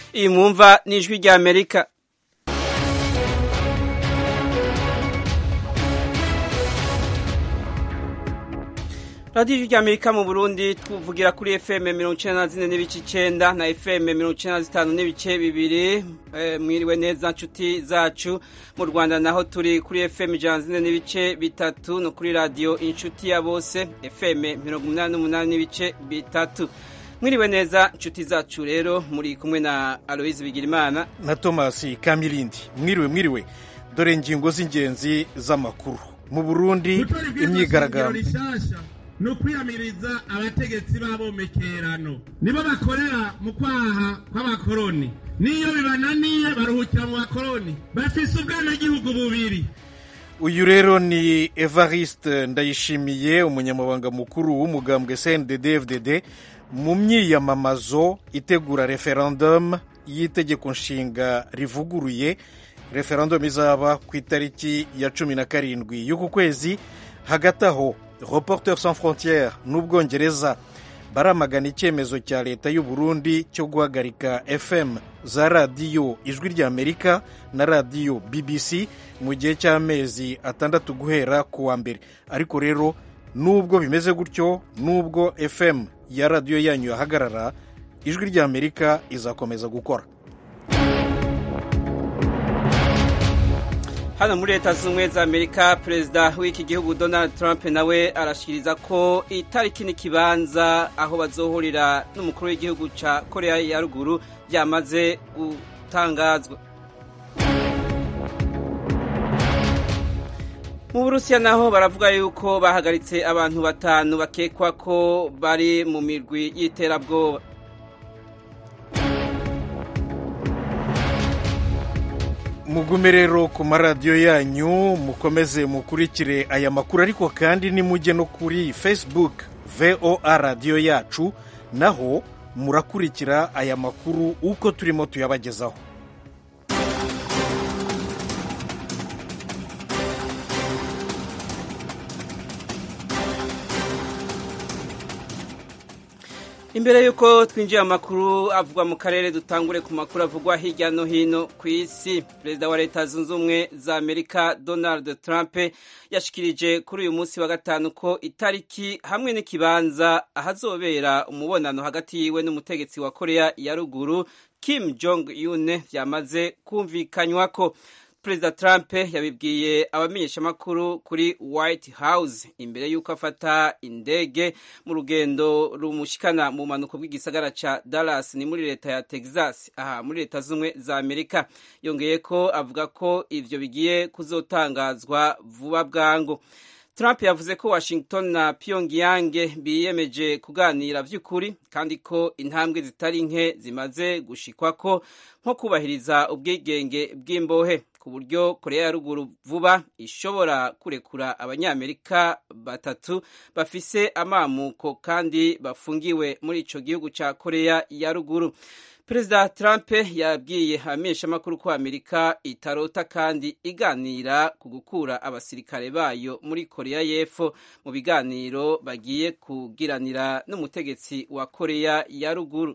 iyi mwumva ni ijwi rya amerika radiyo ijwi rya amerika mu burundi tuvugira kuri fm mirongo icyenda na zine n'ibice icyenda na fm mirongo icyenda na zitanu n'ibice bibiri mwiriwe neza nshuti zacu mu rwanda naho turi kuri fm ijana na zine n'ibice bitatu no kuri radiyo inshuti ya bose fm mirongo umunani n'umunani n'ibice bitatu mwiriwe neza inshuti zacu rero muri kumwe na aloyizi bigirimana na tomasi kamirindi mwiriwe mwiriwe dore ingingo z'ingenzi z'amakuru mu burundi imyigaragambyo ni ukwiyamiriza abategetsi b'abomekerano nibo bakorera mu kwaha kw'abakoroni n'iyo bibananiye baruhukira mu bakoroni bafise ubwenegihugu bubiri uyu rero ni evariste ndayishimiye umunyamabanga mukuru w'umugambwe cndd fdd mu myiyamamazo itegura referendum y'itegeko nshinga rivuguruye referendum izaba ku itariki ya cumi na karindwi y'uku kwezi hagati aho reporters sans frontières n'ubwongereza baramagana icyemezo cya leta y'u Burundi cyo guhagarika fm za radiyo ijwi rya amerika na radiyo bbc mu gihe cy'amezi atandatu guhera ku wa mbere ariko rero nubwo bimeze gutyo nubwo fm ya radiyo yanyu yahagarara ijwi rya amerika izakomeza gukora hano muri leta zunze ubumwe za amerika perezida w'iki gihugu donald trump nawe arashyikiriza ko itariki n'ikibanza aho bazohurira n'umukuru w'igihugu cya korea ya ruguru byamaze gutangazwa mu burusiya naho baravuga yuko bahagaritse abantu batanu bakekwa ko bari mu mirwi y'iterabwoba mugume rero ku maradiyo yanyu mukomeze mukurikire aya makuru ariko kandi nimujye no kuri facebook voa radiyo yacu naho murakurikira aya makuru uko turimo tuyabagezaho imbere y'uko twinjiye amakuru avugwa mu karere dutangure ku makuru avugwa hirya no hino ku isi perezida wa leta zunze ubumwe za amerika donald trump yashikirije kuri uyu munsi wa gatanu ko itariki hamwe n'ikibanza ahazobera umubonano hagati yiwe n'umutegetsi wa korea ya ruguru kim jong un byamaze kumvikanywa ko perezida trump yabibwiye abamenyeshamakuru kuri white house imbere y'uko afata indege mu rugendo rumushikana mu mpanuko bw'igisagara ca dallas ni muri leta ya texas aha muri leta z'ubumwe za amerika yongeye ko avuga ko ivyo bigiye kuzotangazwa vuba bwangu Trump yavuze ko Washington na Pyongyang biyemeje kuganira vy'ukuri kandi ko intambwe zitari nke zimaze gushikwako nko kubahiriza ubwigenge bw'imbohe ku buryo Korea ya ruguru vuba ishobora kurekura abanyamerika batatu bafise amamuko kandi bafungiwe muri ico gihugu ca Korea ya ruguru perezida trump yabwiye abamenyeshamakuru ko amerika itarota kandi iganira ku gukura abasirikare bayo muri korea y'epfo mu biganiro bagiye kugiranira n'umutegetsi wa korea ya ruguru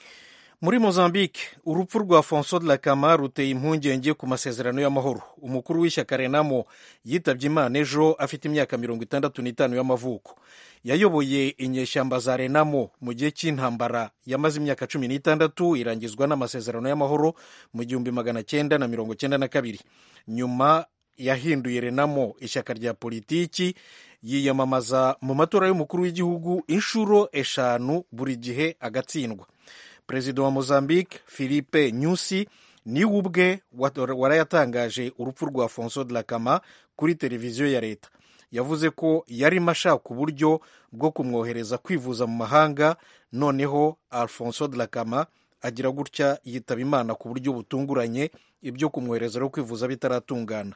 muri mozambique urupfu rwa fonso de la kama ruteye impungenge ku masezerano y'amahoro umukuru w'ishyaka renamo yitabye imana ejo afite imyaka mirongo itandatu n'itanu y'amavuko yayoboye inyeshyamba za renamo mu gihe cy'intambara yamaze imyaka cumi n'itandatu irangizwa n'amasezerano y'amahoro mu gihumbi magana cyenda na mirongo cyenda na kabiri nyuma yahinduye renamo ishyaka rya politiki yiyamamaza mu matora y'umukuru w'igihugu inshuro eshanu buri gihe agatsindwa perezida wa mozambique philippe nyusi niwe ubwe warayatangaje urupfu rwa fonso de la kama kuri televiziyo ya leta yavuze ko yarimo ashaka uburyo bwo kumwohereza kwivuza mu mahanga noneho alfonso de la kama agira gutya yitaba imana ku buryo butunguranye ibyo kumwohereza no kwivuza bitaratungana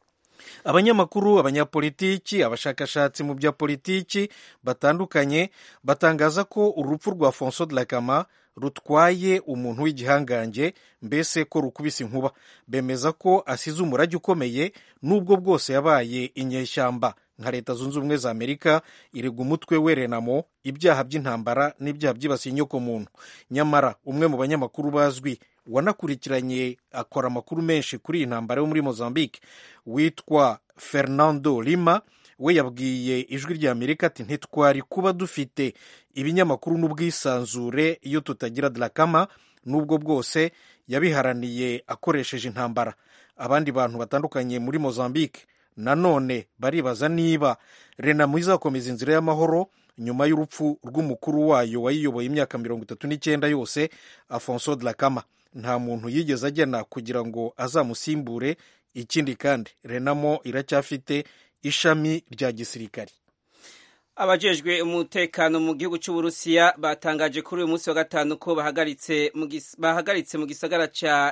abanyamakuru abanyapolitiki abashakashatsi mu bya politiki batandukanye batangaza ko urupfu rwa fonso de la kama rutwaye umuntu w'igihangange mbese ko rukubise inkuba bemeza ko asize umurage ukomeye n'ubwo bwose yabaye inyeshyamba nka leta zunze ubumwe za amerika irega umutwe we renamo ibyaha by'intambara n'ibyaha byibasiye inyokomuntu nyamara umwe mu banyamakuru bazwi wanakurikiranye akora amakuru menshi kuri iyi ntambara yo muri mozambique witwa fernando lima we yabwiye ijwi rya amerika ati ntitwari kuba dufite ibinyamakuru n'ubwisanzure iyo tutagira drakama n'ubwo bwose yabiharaniye akoresheje intambara abandi bantu batandukanye muri mozambique nanone baribaza niba renamo izakomeza inzira y'amahoro nyuma y'urupfu rw'umukuru wayo wayiyoboye imyaka mirongo itatu n'icyenda yose afonso drakama nta muntu yigeze agena kugira ngo azamusimbure ikindi kandi renamo iracyafite ishami rya gisirikari abajejwe umutekano mu gihugu cy'uburusiya batangaje kuri uyu munsi wa gatanu ko bahagaritse mu gisagara ca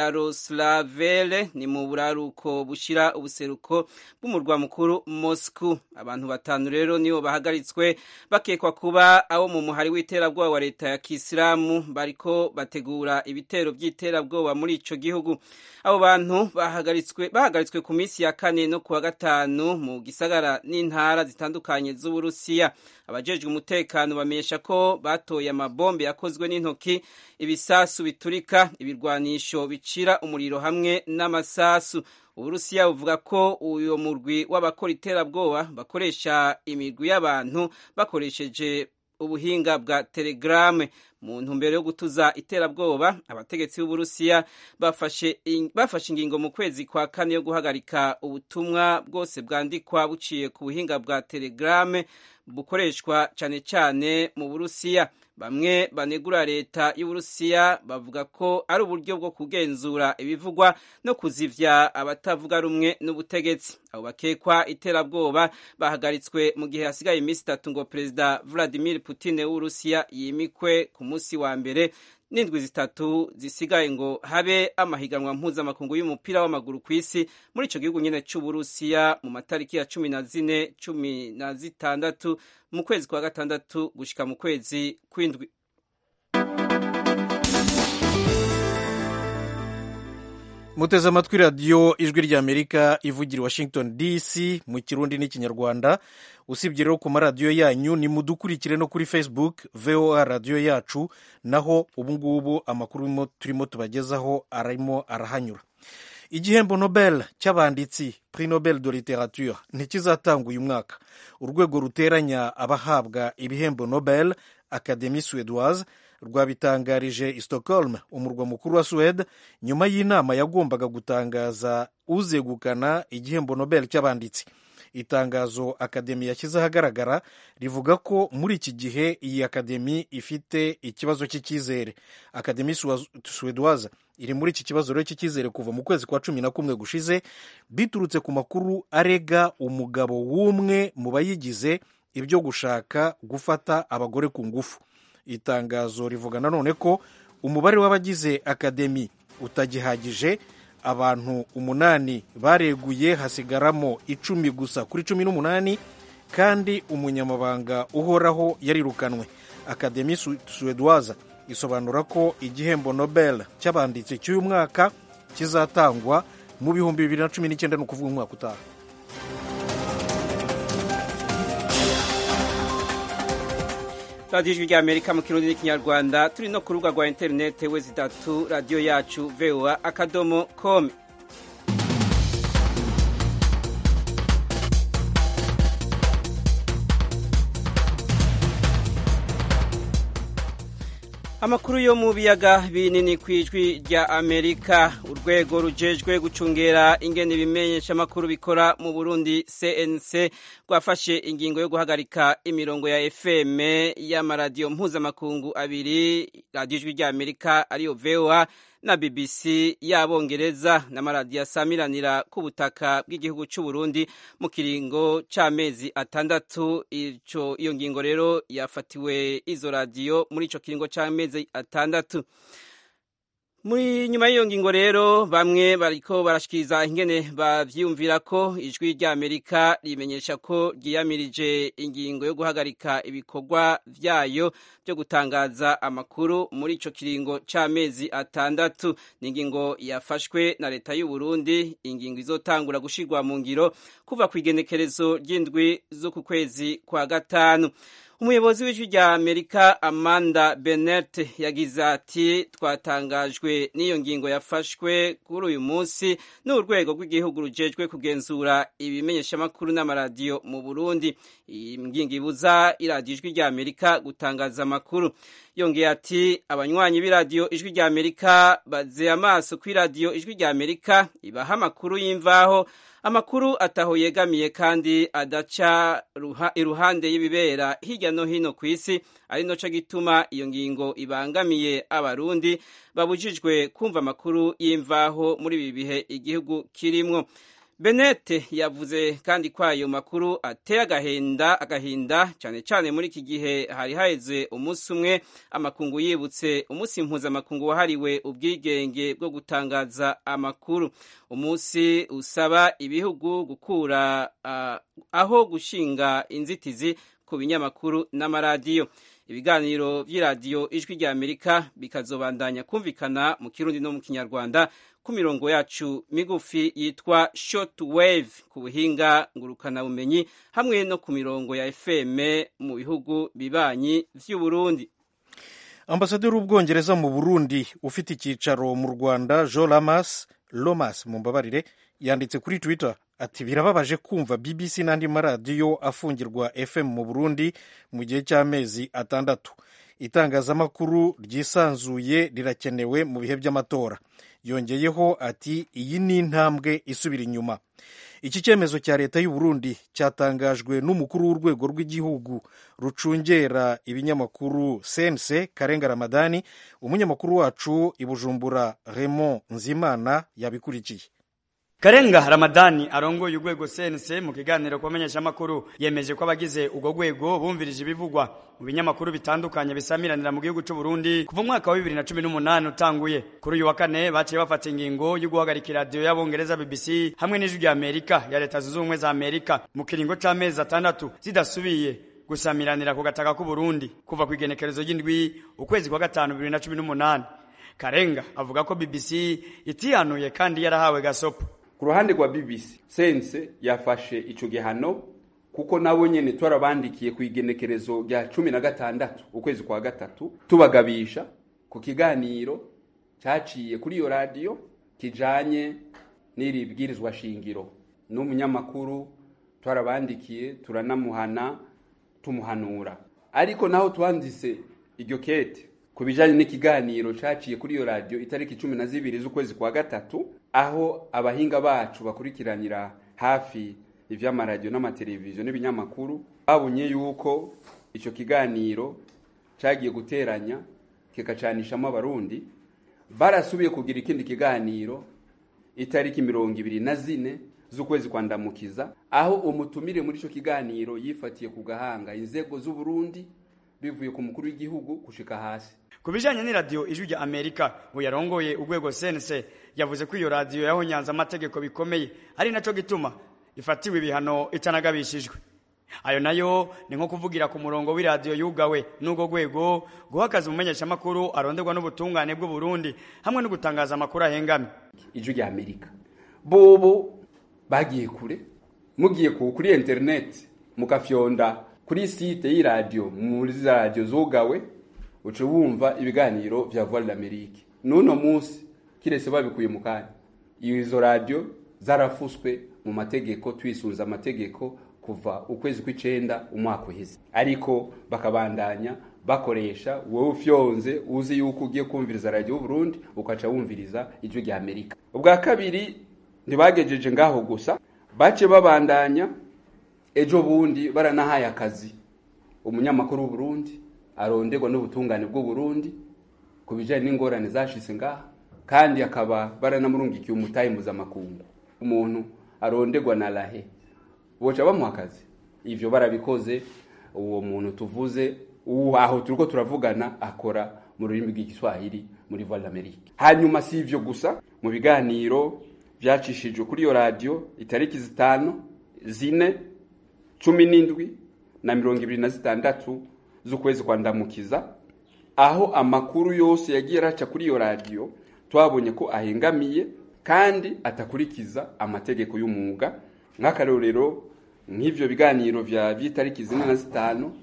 yaroslavele ni mu buraruko bushira ubuseruko bw'umurwa mukuru moscow abantu batanu rero nibo bahagaritswe bakekwa kuba abo mu muhari w'iterabwoba wa leta ya kisilamu bariko bategura ibitero by'iterabwoba muri ico gihugu abo bantu bahagaritswe bahagaritswe ku minsi ya kane no kuwa gatanu mu gisagara n'intara zitandukanye z'uburusiya abajejwe umutekano bamenyesha ko batoye amabombe yakozwe n'intoki ibisasu biturika ibirwanisho bicira umuriro hamwe n'amasasu uburusiya buvuga ko uyo murwi w'abakora iterabwoba bakoresha imirwi y'abantu bakoresheje ubuhinga bwa telegrame mu ntumbero yo gutuza iterabwoba abategetsi b'uburusiya bafashe ingingo mu kwezi kwa kane yo guhagarika ubutumwa bwose bwandikwa buciye ku buhinga bwa telegrame bukoreshwa cyane cyane mu burusiya bamwe banegura leta y'uburusiya bavuga ko ari uburyo bwo kugenzura ibivugwa no kuzivya abatavuga rumwe n'ubutegetsi abo bakekwa iterabwoba bahagaritswe mu gihe hasigaye iminsi itatu ngo perezida vladimir putin w'uburusiya yimikwe ku munsi wa mbere n'indwi zitatu zisigaye ngo habe amahiganwa mpuzamakungu y'umupira w'amaguru ku isi muri icyo gihugu nyine cy'uburusiya mu matariki ya cumi na zine cumi na zitandatu mu kwezi kwa gatandatu gushyika mu kwezi kw'indwi muteze amatwi radiyo ijwi ry'amerika ivugira washington dc mu kirundi n'ikinyarwanda usibye rero ku maradiyo yanyu ni mudukurikire no kuri facebook voa radiyo yacu naho ubungubu amakuru turimo tubagezaho arimo arahanyura igihembo nobel cy'abanditsi prix nobel de literature ntikizatanga uyu mwaka urwego ruteranya abahabwa ibihembo nobel academie suédoise rwabitangarije i stockholm umurwa mukuru wa suwede nyuma y'inama yagombaga gutangaza uzegukana igihembo nobel cy'abanditsi itangazo akademi yashyize ahagaragara rivuga ko muri iki gihe iyi akademi ifite ikibazo cy'icyizere akademi suwedoise iri muri iki kibazo rero cy'icyizere kuva mu kwezi kwa cumi na kumwe gushize biturutse ku makuru arega umugabo w'umwe mu bayigize ibyo gushaka gufata abagore ku ngufu itangazo rivuga nanone ko umubare w'abagize akademi utagihagije abantu umunani bareguye hasigaramo icumi gusa kuri cumi n'umunani kandi umunyamabanga uhoraho yarirukanwe akademi suwedoise isobanura ko igihembo nobel cy'abanditsi cy'uyu mwaka kizatangwa mu bihumbi bibiri na cumi n'icyenda ni ukuvuga umwaka utaha radiyo ijwi ry'amerika mu kirundi n'ikinyarwanda turi no ku rubuga rwa interinete we zitatu radiyo yacu voa akadomo kome amakuru yo mu biyaga binini ku ijwi rya amerika urwego rujejwe gucungera ingene ibimenyesha amakuru bikora mu burundi cnc rwafashe ingingo yo guhagarika imirongo ya fm y'amaradiyo mpuzamakungu abiri radiyo ijwi rya amerika ariyo voa na bbc y'abongereza n'amaradiyo asamiranira ku butaka bw'igihugu cy'u Burundi mu kiringo c'amezi atandatu ico iyo ngingo rero yafatiwe izo radiyo muri ico kiringo c'amezi atandatu muri nyuma y'iyo ngingo rero bamwe bariko barashikiriza ingene bavyiyumvira ko ijwi rya amerika rimenyesha ko ryiyamirije ingingo yo guhagarika ibikorwa vyayo byo gutangaza amakuru muri ico kiringo c'amezi atandatu ni ingingo yafashwe na leta y'u Burundi ingingo izotangura gushirwa mu ngiro kuva ku igenekerezo ry'indwi zo ku kwezi kwa gatanu umuyobozi w'ijwi rya amerika amanda bennett yagize ati twatangajwe n'iyo ngingo yafashwe kuri uyu munsi n'urwego rw'igihugu rujejwe kugenzura ibimenyeshamakuru n'amaradiyo mu burundi iyi ngingo ibuza iradiyo ijwi rya amerika gutangaza amakuru yongeye ati abanywanyi b'iradiyo ijwi rya amerika bazeye amaso ku iradiyo ijwi rya amerika ibaha amakuru y'imvaho amakuru ataho yegamiye kandi adaca iruhande y'ibibera hirya no hino ku isi ari noco gituma iyo ngingo ibangamiye abarundi babujijwe kumva amakuru y'imvaho muri ibi bihe igihugu kirimwo benete yavuze kandi ko ayo makuru ateye agahinda agahinda cyane cyane muri iki gihe hari haheze umunsi umwe amakungu yibutse umunsi mpuzamakungu wahariwe ubwigenge bwo gutangaza amakuru umunsi usaba ibihugu gukura uh, aho gushinga inzitizi ku binyamakuru n'amaradiyo ibiganiro by'iradiyo ijwi rya amerika bikazobandanya kumvikana mu kirundi no mu kinyarwanda ku mirongo yacu migufi yitwa short wave ku buhinga ngurukanabumenyi hamwe no ku mirongo ya fm mu bihugu bibanyi vy'uburundi ambasaderi w'ubwongereza mu burundi ufite icyicaro mu rwanda jo lamas lomas mu mbabarire yanditse kuri twitter ati birababaje kumva bbc n'andi maradiyo afungirwa fm mu burundi mu gihe cy'amezi atandatu itangazamakuru ryisanzuye rirakenewe mu bihe by'amatora yongeyeho ati iyi ni intambwe isubira inyuma iki cyemezo cya leta y'u Burundi cyatangajwe n'umukuru w'urwego rw'igihugu rucungera ibinyamakuru sense karenga ramadani umunyamakuru wacu i bujumbura Raymond nzimana yabikurikiye Karenga Ramadani arongoye urwego sense mu kiganiro kubamenyesha amakuru yemeje ko abagize ubwo rwego bumvirije ibivugwa mu binyamakuru bitandukanye bisamiranira mu gihugu cy'u Burundi kuva umwaka wa 2018 utanguye kuri uyu wa kane baciye bafata ingingo yo guhagarika radio y'abongereza BBC hamwe n'ijwi rya Amerika ya leta zunze ubumwe za Amerika mu kiringo c'amezi atandatu zidasubiye gusamiranira ku gataka k'u Burundi kuva ku igenekerezo ry'indwi ukwezi kwa gatanu 2018 Karenga avuga ko BBC itihanuye kandi yarahawe gasopo ku ruhande rwa BBC sense yafashe ico gihano kuko nabo nyene twarabandikiye ku igenekerezo rya cumi na gatandatu ukwezi kwa gatatu tubagabisha ku kiganiro caciye kuri iyo radiyo kijanye n'iri bwirizwa shingiro n'umunyamakuru twarabandikiye turanamuhana tumuhanura ariko naho twanditse iryo kete ku bijanye n'ikiganiro caciye kuri iyo radiyo itariki cumi na zibiri z'ukwezi kwa gatatu aho abahinga bacu bakurikiranira hafi ivy'amaradiyo n'amateleviziyo n'ibinyamakuru babonye yuko ico kiganiro cagiye guteranya kikacanishamo abarundi barasubiye kugira ikindi kiganiro itariki mirongo ibiri na zine z'ukwezi kwa ndamukiza aho umutumire muri ico kiganiro yifatiye ku gahanga inzego z'uburundi bivuye ku mukuru w'igihugu gushika hasi ku bijanye n'iradiyo ijwi rya amerika ngo yarongoye urwego sense yavuze ko iyo radiyo yahonyanze amategeko bikomeye ari naco gituma ifatiwe ibihano itanagabishijwe ayo nayo ni nko kuvugira ku murongo w'iradiyo yugawe n'ubwo rwego guha akazi umumenyeshamakuru aronderwa n'ubutungane bw'uburundi hamwe no gutangaza amakuru ahengamye ijwi rya amerika bobo bagiye kure mugiye ku kuri interineti mugafyonda kuri site y'iradiyo muri za radiyo zugawe uca wumva ibiganiro vya voix d'amerique n'uno munsi kirese babikuye mu kanya izo radiyo zarafuswe mu mategeko twisunze amategeko kuva ukwezi kw'icenda umwaka uheze ariko bakabandanya bakoresha wowe ufyonze uzi yuko ugiye kumviriza radiyo y'uburundi ukaca wumviriza ijwi rya amerika ubwa kabiri ntibagejeje ngaho gusa bace babandanya ejo bundi baranahaye akazi umunyamakuru w'uburundi aronderwa n'ubutungane bw'uburundi ku bijanye n'ingorane zashitse ngaha kandi akaba baranamurungikiye umutayi mpuzamakungu umuntu aronderwa na rahe boca bamuha akazi ivyo barabikoze uwo muntu tuvuze uwo aho turiko turavugana akora mu rurimi rw'igiswahili muri voix d'amerique hanyuma si ivyo gusa mu biganiro vyacishijwe kuri iyo radiyo itariki zitanu zine cumi n'indwi na mirongo ibiri na zitandatu z'ukwezi kwa ndamukiza aho amakuru yose yagiye araca kuri iyo radiyo twabonye ko ahengamiye kandi atakurikiza amategeko y'umwuga nk'akarorero nk'ivyo biganiro vya vy'itariki zine na zitanu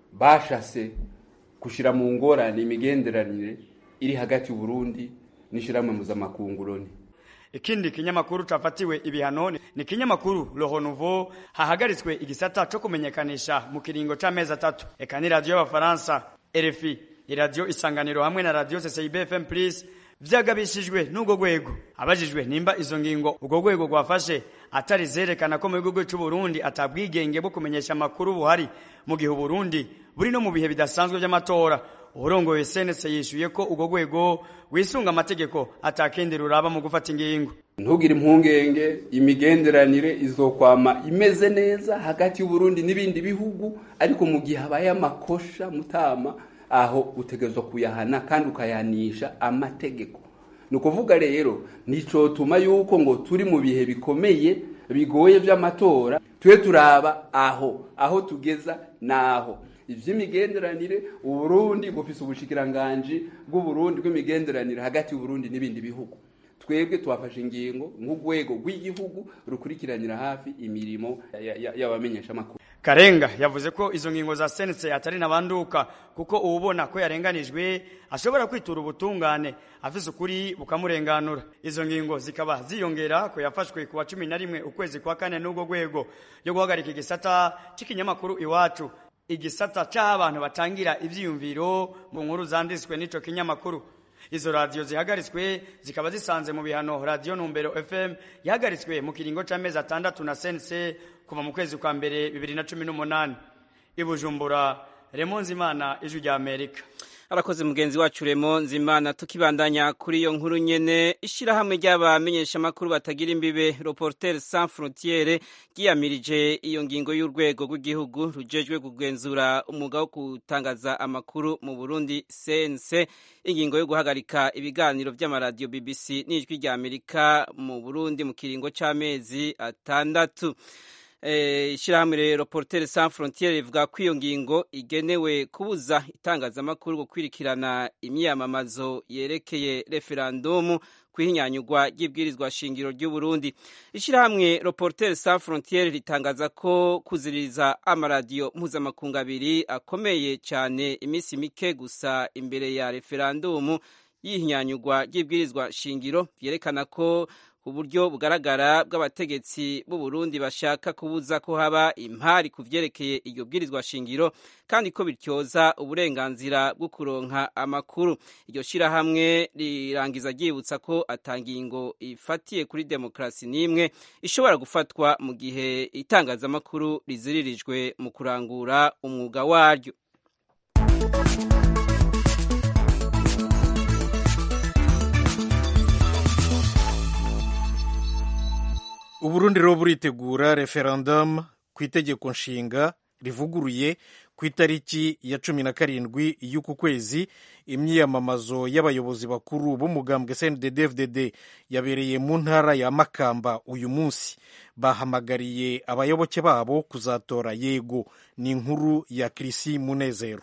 bashase gushira mu ngorane imigenderanire iri hagati y'uburundi n'ishirahamwe mpuzamakungu loni ikindi kinyamakuru cafatiwe ibihano ni kinyamakuru Le Renouveau hahagaritswe igisata co kumenyekanisha mu kiringo c'amezi atatu eka ni radio y'abafaransa RFI iradiyo isanganiro hamwe na radio CCIB FM Plus vyagabishijwe n'ubwo rwego abajijwe nimba izo ngingo ubwo rwego rwafashe atari zerekana ko mu gihugu cy'u Burundi atabwigenge bwo kumenyesha amakuru buhari mu gihe Burundi buri no mu bihe bidasanzwe by'amatora urongoye senese yishuye ko ubwo rwego wisunga amategeko atakindi ruraba mu gufata ingingo ntugire impungenge imigenderanire izokwama imeze neza hagati y'uburundi n'ibindi bihugu ariko mu gihe habaye amakosha mutama aho utegerezwa kuyahana kandi ukayanisha amategeko ni ukuvuga rero nicotuma yuko ngo turi mu bihe bikomeye bigoye by'amatora tube turaba aho aho tugeza naho ivy'imigenderanire uburundi bufise ubushikiranganji bw'uburundi bw'imigenderanire hagati y'uburundi n'ibindi bihugu twebwe twafashe ingingo nk'urwego rw'igihugu rukurikiranira hafi imirimo y'abamenyesha amakuru Karenga yavuze ko izo ngingo za sense atari nabanduka kuko ubona ko yarenganijwe ashobora kwitura ubutungane afise ukuri bukamurenganura izo ngingo zikaba ziyongera ko yafashwe kuwa cumi na rimwe ukwezi kwa kane n'ubwo rwego yo guhagarika igisata c'ikinyamakuru iwacu igisata c'abantu batangira ivyiyumviro mu nkuru zanditswe n'ico kinyamakuru izo radiyo zihagaritswe zikaba zisanze mu bihano radiyo numbero fm yahagaritswe mu kiringo c'amezi atandatu na sense kuva mu kwezi kwa mbere bibiri na cumi n'umunani i bujumbura remo nzimana ijwi rya amerika arakoze mugenzi wacu remo nzimana tukibandanya kuri iyo nkuru nyene ishirahamwe ry'abamenyeshamakuru batagira imbibe reporter sans frontiere ryiyamirije iyo ngingo y'urwego rw'igihugu rujejwe kugenzura umwuga wo gutangaza amakuru mu burundi cnc ingingo yo guhagarika ibiganiro vy'amaradiyo bbc n'ijwi rya amerika mu burundi mu kiringo c'amezi atandatu ishyirahamwe rero portere sans frontiere rivuga ko iyo ngingo igenewe kubuza itangazamakuru gukwirikirana imyiyamamazo yerekeye referandumu kwihinyanyurwa ry'ibwirizwa shingiro ry'u Burundi ishyirahamwe reportere sans frontiere ritangaza ko kuziririza amaradiyo mpuzamakungu abiri akomeye cyane iminsi mike gusa imbere ya referandumu y'ihinyanyurwa ry'ibwirizwa shingiro byerekana ko uburyo bugaragara bw'abategetsi b'u Burundi bashaka kubuza ko haba impari ku vyerekeye iryo bwirizwa shingiro kandi ko bityoza uburenganzira bwo kuronka amakuru iryo shirahamwe rirangiza ryibutsa ko atangingo ifatiye kuri demokarasi n'imwe ishobora gufatwa mu gihe itangazamakuru riziririjwe mu kurangura umwuga waryo uburundi rero buritegura referendum ku itegeko nshinga rivuguruye ku itariki ya cumi na karindwi y'uku kwezi imyiyamamazo y'abayobozi bakuru b'umugambwe cndd yabereye mu ntara ya makamba uyu munsi bahamagariye abayoboke babo kuzatora yego ni inkuru ya kirisi munezero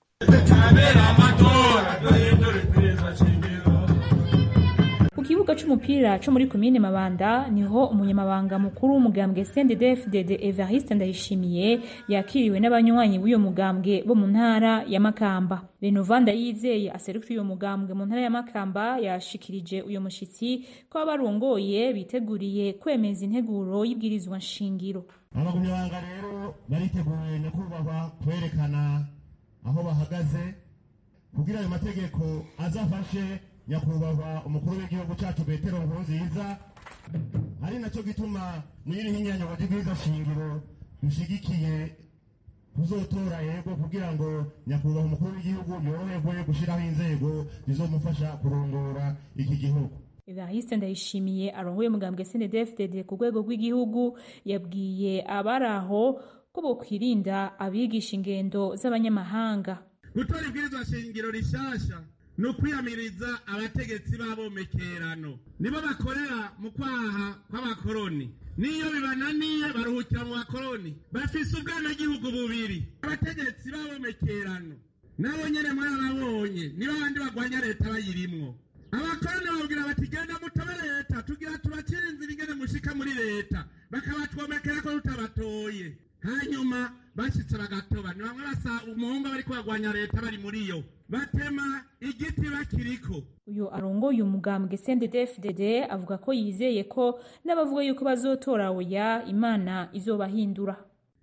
kibuga c'umupira co muri komine Mabanda niho umunyamabanga mukuru w'umugambwe CNDD-FDD Evariste Ndayishimiye yakiriwe n'abanywanyi b'uyo mugambwe bo mu ntara ya Makamba. Renovanda yizeye aserukira uyo mugambwe mu ntara ya Makamba yashikirije uyo mushitsi ko abarongoye biteguriye kwemeza integuro y'ibwirizwa nshingiro. abagumyabanga rero bariteguye nyakubahwa kwerekana aho bahagaze kugira ayo mategeko azafashe nyakubahwa umukuru w'igihugu cyacu petero nkurunziza ari nacyo gituma n'iri hinyanyo ry'ibwirizwa shingiro dushigikiye tuzotora yego kugira ngo nyakubahwa umukuru w'igihugu yoroherwe gushyiraho inzego zizomufasha kurongora iki gihugu Evariste Ndayishimiye arongoye umugambwe CNDD-FDD ku rwego rw'igihugu yabwiye abari aho ko bokwirinda abigisha ingendo z'abanyamahanga gutora ibwirizwa shingiro rishasha ni ukwiyamiriza abategetsi b'abomekerano nibo bakorera mu kwaha kw'abakoroni niyo bibananiye baruhukira mu bakoroni bafise ubwenegihugu bubiri abategetsi b'abomekerano nabo nyene mwarababonye nibo abandi bagwanya leta bayirimwo abakoroni babwira bati genda mutabe leta tugira tubacire inzira ingene mushika muri leta bakabatwomekera ko tutabatoye hanyuma bashyitse bagatoba ni bamwe basa umuhungu bari kurwanya leta bari muri yo batema igiti bakiriko uyu arongoye umugambwe CNDD-FDD avuga ko yizeye ko n'abavuga yuko bazotora oya imana izobahindura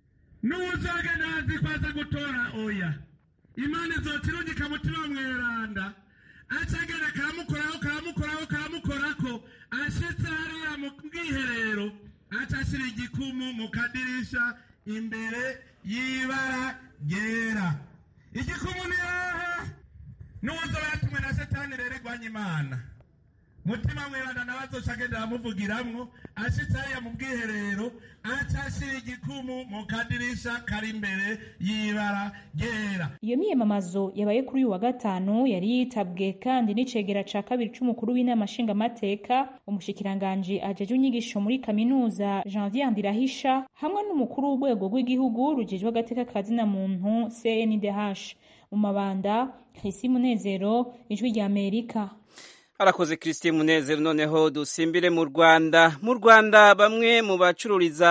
n'uzogenda azi ko aza gutora oya imana izokirungika mutima mweranda acagenda karamukoraho karamukoraho karamukorako ashitse hariya mu bwiherero aca ashira igikumu mu kadirisha imbere y'ibara ryera igikumu ni hehe n'uzoba yatumwe na satani rero igwanya imana mutima mweranda nawe azoca agenda aramuvugiramwo ashitse hariya mu bwiherero aca ashira igikumu mu kadirisha kari imbere y'ibara ryera iyo miyamamazo yabaye kuri uyu wa gatanu yari yitabwe kandi n'icegera ca kabiri c'umukuru w'inama nshingamateka umushikiranganji ajeje inyigisho muri kaminuza janvier ndirahisha hamwe n'umukuru w'urwego rw'igihugu rujejwe agateka kazina muntu cndh mu mabanda Chrissy Munezero ijwi rya Amerika arakoze christine munezero noneho dusimbire mu rwanda mu rwanda bamwe mu bacururiza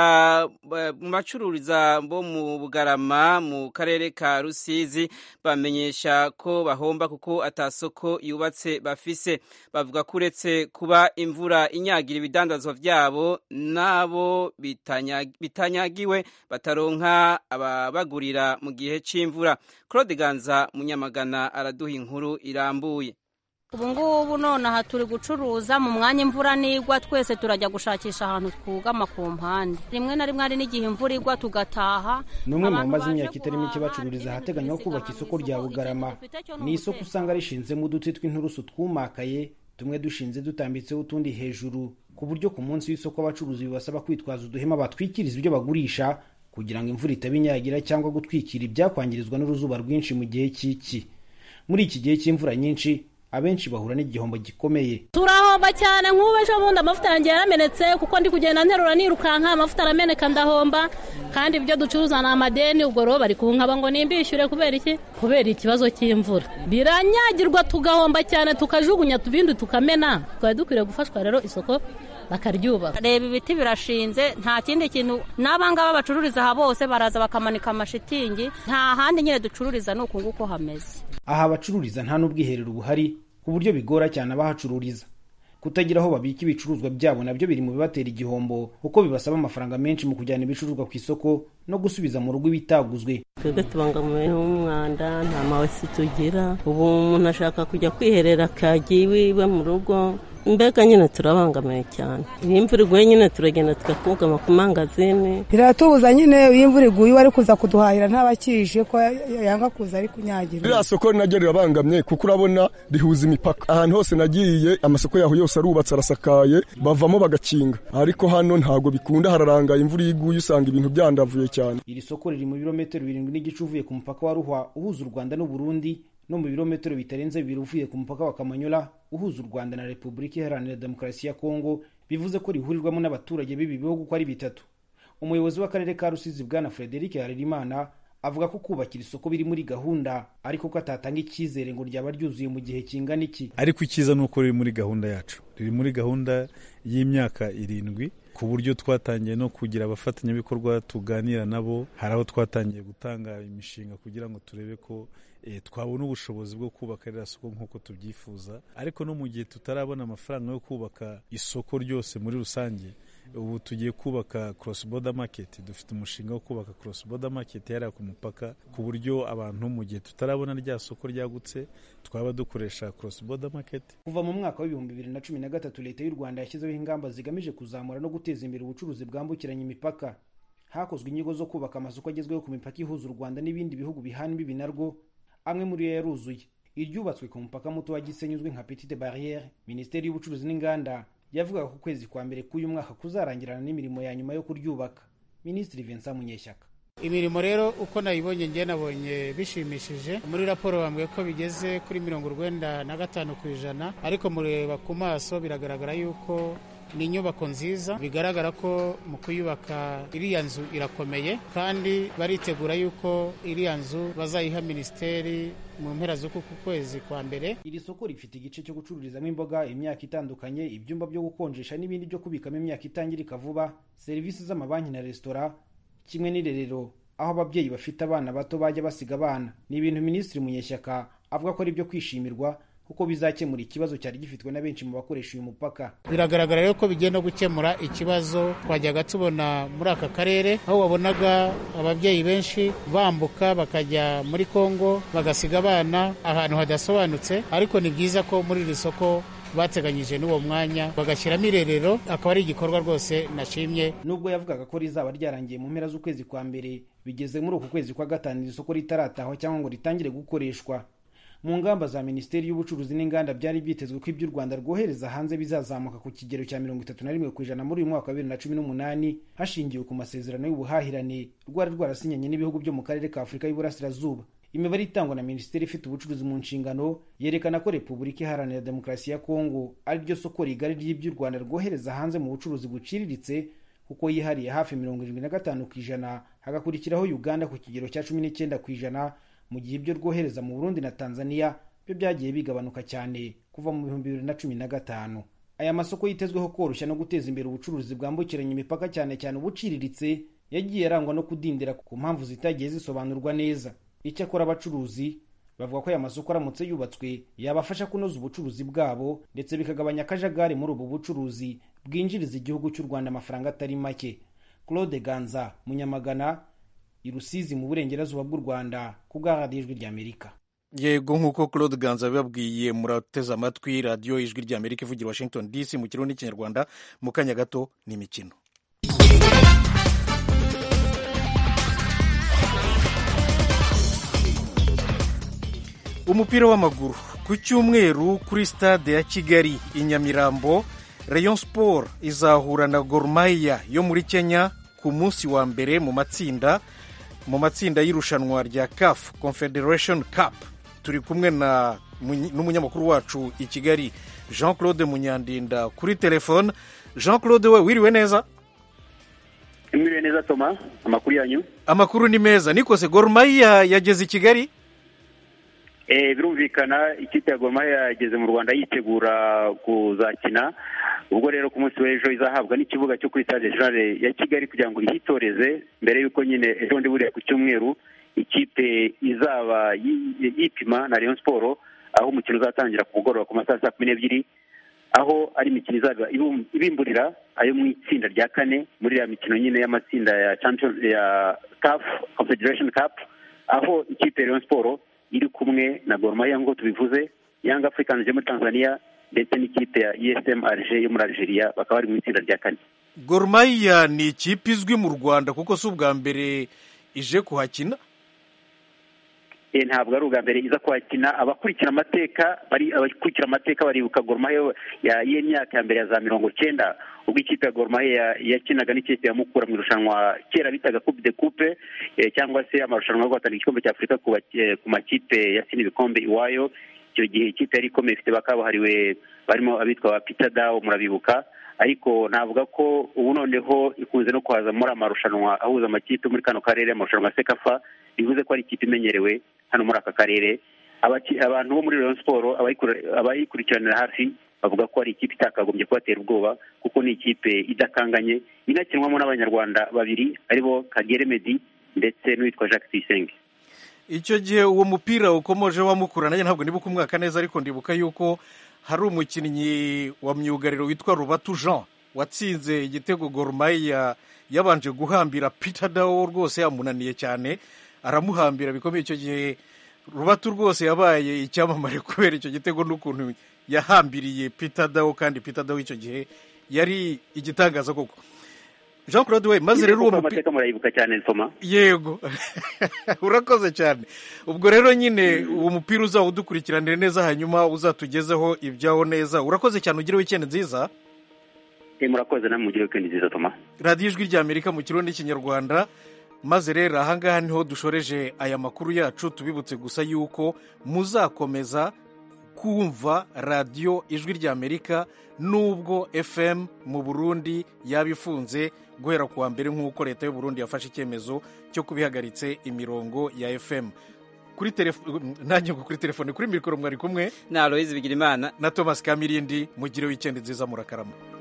mu bacururiza bo mu bugarama mu karere ka rusizi bamenyesha ko bahomba kuko atasoko yubatse bafise bavuga ko uretse kuba imvura inyagira ibidandazwa byabo n'abo bitanyagiwe bataronka ababagurira mu gihe cy'imvura claude ganza munyamagana araduha inkuru irambuye ubu ngubu nonaha turi gucuruza mu mwanya imvura nigwa twese turajya gushakisha ahantu twugama ku mpande rimwe na rimwe hari n'igihe imvura igwa tugataha ni umwe mu bamaze imyaka itari mike bacururiza ahateganywa kubaka isoko rya bugarama ni isoko usanga rishinzemo uduti tw'inturusu twumakaye tumwe dushinze dutambitseho utundi hejuru ku buryo ku munsi w'isoko abacuruzi bibasaba kwitwaza uduhema batwikiriza ibyo bagurisha kugira ngo imvura itaba inyagira cyangwa gutwikira ibyakwangirizwa n'uruzuba rwinshi mu gihe cy'iki muri iki gihe cy'imvura nyinshi abenshi bahura n'igihombo gikomeye turahomba cyane nk'ubu ejo bundi amavuta yanjye yaramenetse kuko ndi kugenda nterura nirukanka amavuta arameneka ndahomba kandi ibyo ducuruza ni amadeni ubwo rero bari kunkaba ngo nimbishyure kubera iki kubera ikibazo cy'imvura biranyagirwa tugahomba cyane tukajugunya tubindi tukamena twari dukwiriye gufashwa rero isoko bakaryubaka reba ibiti birashinze nta kindi kintu n'abangaba bacururiza aha bose baraza bakamanika amashitingi nta handi nyine ducururiza ni uku nguku hameze aha abacururiza nta n'ubwiherero buhari ku buryo bigora cyane abahacururiza kutagira aho babika ibicuruzwa byabo nabyo biri mu bibatera igihombo kuko bibasaba amafaranga menshi mu kujyana ibicuruzwa ku isoko no gusubiza mu rugo ibitaguzwe twebwe tubangamiwe n'umwanda nta mawesi tugira ubu umuntu ashaka kujya kwiherera akagiye iwe mu rugo mbega nyine turabangamiwe cyane iyo imvura iguye nyine turagenda tugakugama ku mangazini biratubuza nyine iyo imvura iguye ari kuza kuduhahira ntabakije ko yanga kuza ari kunyagira ririya soko naryo rirabangamye kuko urabona rihuza imipaka ahantu hose nagiye amasoko yaho yose arubatse arasakaye bavamo bagakinga ariko hano ntabwo bikunda hararangaye imvura iyo iguye usanga ibintu byandavuye cyane iri soko riri mu birometero birindwi n'igice uvuye ku mupaka wa ruhwa uhuza u rwanda n'uburundi no mu birometero bitarenze bibiri uvuye ku mupaka wa kamanyola uhuza u rwanda na repubulika iharanira demokarasi ya kongo bivuze ko rihurirwamo n'abaturage b'ibi bihugu uko ari bitatu umuyobozi w'akarere ka rusizi bwana frederic harerimana avuga ko kubakira isoko biri muri gahunda ariko ko atatanga icyizere ngo ryaba ryuzuye mu gihe kingana iki ariko icyiza ni uko riri muri gahunda yacu riri muri gahunda y'imyaka irindwi ku buryo twatangiye no kugira abafatanyabikorwa tuganira nabo hari aho twatangiye gutanga imishinga kugira ngo turebe ko twabona ubushobozi bwo kubaka ririya soko nk'uko tubyifuza ariko no mu gihe tutarabona amafaranga yo kubaka isoko ryose muri rusange ubu tugiye kubaka cross border market dufite umushinga wo kubaka cross border market yariya ku mupaka ku buryo abantu mu gihe tutarabona rya soko ryagutse twaba dukoresha cross border market kuva mu mwaka w'ibihumbi bibiri na cumi na gatatu leta y'u rwanda yashyizeho ingamba zigamije kuzamura no guteza imbere ubucuruzi bwambukiranya imipaka hakozwe inyigo zo kubaka amasoko agezweho ku mipaka ihuza u rwanda n'ibindi bihugu bihana imbibi narwo amwe muri yo yaruzuye iryubatswe ku mupaka muto wa gisenyi uzwi nka petite barriere minisiteri y'ubucuruzi n'inganda yavugaga ko ukwezi kwa mbere k'uyu mwaka kuzarangirana n'imirimo ya nyuma yo kuryubaka minisitiri vincent munyeshyaka imirimo rero uko nayibonye ngiye nabonye bishimishije muri raporo bambwiye ko bigeze kuri mirongo urwenda na gatanu ku ijana ariko mureba ku maso biragaragara yuko ni inyubako nziza bigaragara ko mu kuyubaka iriya nzu irakomeye kandi baritegura yuko iriya nzu bazayiha minisiteri mu mpera z'uku kwezi kwa mbere iri soko rifite igice cyo gucururizamo imboga imyaka itandukanye ibyumba byo gukonjesha n'ibindi byo kubikamo imyaka itangirika vuba serivisi z'amabanki na resitora kimwe n'irerero aho ababyeyi bafite abana bato bajya basiga abana ni ibintu minisitiri munyeshyaka avuga ko ari ibyo kwishimirwa kuko bizakemura ikibazo cyari gifitwe na benshi mu bakoresha uyu mupaka biragaragara rero ko bigenda gukemura ikibazo twajyaga tubona muri aka karere aho wabonaga ababyeyi benshi bambuka bakajya muri kongo bagasiga abana ahantu hadasobanutse ariko ni byiza ko muri iri soko bateganyije n'uwo mwanya bagashyiramo irerero akaba ari igikorwa rwose nashimye nubwo yavugaga ko rizaba ryarangiye mu mpera z'ukwezi kwa mbere bigeze muri uku kwezi kwa gatanu iri soko ritaratahwa cyangwa ngo ritangire gukoreshwa mu ngamba za minisiteri y'ubucuruzi n'inganda byari byitezwe ko ibyo u rwanda rwohereza hanze bizazamuka ku kigero cya mirongo itatu na rimwe ku ijana muri uyu mwaka wa bibiri na cumi n'umunani hashingiwe ku masezerano y'ubuhahirane rwari rwarasinyanye n'ibihugu byo mu karere ka afurika y'uburasirazuba imibare itangwa na minisiteri ifite ubucuruzi mu nshingano yerekana ko repubulika iharanira demokarasi ya kongo ari ryo soko rigari ry'ibyo u rwanda rwohereza hanze mu bucuruzi buciriritse kuko yihariye hafi mirongo irindwi na gatanu ku ijana hagakurikiraho uganda ku kigero cya cumi n'icyenda ku ijana mu gihe ibyo rwohereza mu burundi na tanzania byo byagiye bigabanuka cyane kuva mu bihumbi bibiri na cumi na gatanu aya masoko yitezweho koroshya no guteza imbere ubucuruzi bwambukiranya imipaka cyane cyane ubuciriritse yagiye arangwa no kudindira ku mpamvu zitagiye zisobanurwa neza icyakora abacuruzi bavuga ko aya masoko aramutse yubatswe yabafasha kunoza ubucuruzi bwabo ndetse bikagabanya akajagari muri ubu bucuruzi bwinjiriza igihugu cy'u rwanda amafaranga atari make claude ganza munyamagana i rusizi mu burengerazuba bw'u rwanda ku bwa radiyo ijwi ry'amerika yego nk'uko claude ganza bibabwiye murateze amatwi radiyo ijwi ry'amerika ivugira washington dc mu kirundi n'ikinyarwanda mu kanya gato ni imikino umupira w'amaguru ku cyumweru kuri stade ya kigali i nyamirambo rayon sport izahura na gormaya yo muri kenya ku munsi wa mbere mu matsinda mu matsinda y'irushanwa rya caf confederation cup turi kumwe na n'umunyamakuru wacu i kigali jean claude munyandinda kuri telefone jean claude we wiriwe neza mwiriwe neza toma amakuru yanyu amakuru ni meza nikose gormaya yageze i kigali birumvikana ikipe ya goma yageze mu rwanda yitegura kuzakina ubwo rero ku munsi w'ejo izahabwa n'ikibuga cyo kuri stade generale ya kigali kugira ngo ihitoreze mbere y'uko nyine ejo bundi buriya ku cyumweru ikipe izaba yipima na Rayon siporo aho umukino uzatangira ku mugoroba ku masaha saa kumi n'ebyiri aho ari imikino izaba ibimburira ayo mu itsinda rya kane muri iriya mikino nyine y'amatsinda ya champion ya caf confederation cup aho ikipe ya Rayon siporo iri kumwe na Gor Mahia nk'uko tubivuze Young Africans yo muri Tanzania ndetse n'ikipe ya ESM Alger yo muri Algeria bakaba bari mu itsinda rya kane Gor Mahia ni ikipe izwi mu Rwanda kuko si ubwa mbere ije kuhakina ntabwo ari ubwa mbere iza kuhakina abakurikira amateka bari abakurikira amateka baribuka Gor Mahia y'imyaka ya mbere ya za mirongo cyenda ubwo ikipe ya Gor Mahia yakinaga n'ikipe ya Mukura mu irushanwa kera bitaga Coupe de Coupe cyangwa se amarushanwa yo guhatanira igikombe cya Afurika ku makipe yatsinda ibikombe iwayo icyo gihe ikipe yari ikomeye ifite bakabuhariwe barimo abitwa ba Peter Dawo murabibuka ariko navuga ko ubu noneho ikunze no kuhaza muri amarushanwa ahuza amakipe muri kano karere amarushanwa ya sekafa bivuze ko ari ikipe imenyerewe hano muri aka karere abantu bo muri Rayon Sport abayikurikiranira hafi bavuga ko ari ikipe itakagombye kubatera ubwoba kuko ni ikipe idakanganye inakinwamo n'abanyarwanda babiri aribo Kagere Medi ndetse n'uwitwa Jacques Tuyisenge icyo gihe uwo mupira ukomoje wa mukura nanjye ntabwo ndibuka umwaka neza ariko ndibuka yuko hari umukinnyi wa myugariro witwa rubatu jean watsinze igitego gorumaya yabanje guhambira peter dawo rwose yamunaniye cyane aramuhambira bikomeye icyo gihe rubatu rwose yabaye icyamamare kubera icyo gitego n'ukuntu yahambiriye peter dawo kandi peter dawo icyo gihe yari igitangaza koko jean claude we maze rero uwo mupira murayibuka cyane nsoma yego urakoze cyane ubwo rero nyine uwo mupira uzaba udukurikiranire neza hanyuma uzatugezeho ibyaho neza urakoze cyane ugire wikendi nziza murakoze namwe mugire wikendi nziza toma radiyo ijwi ry'amerika mu kirundi n'ikinyarwanda maze rero ahangaha niho dushoreje aya makuru yacu tubibutse gusa yuko muzakomeza kumva radiyo ijwi ry'amerika nubwo fm mu burundi yaba ifunze guhera kuwa mbere nk'uko leta y'u Burundi yafashe icyemezo cyo kubihagaritse imirongo ya fm kuri telefone nanjye ngo kuri telefone kuri mikoro mwari kumwe na aloyizi bigira imana na thomas kamirindi mugire wikendi nziza murakarama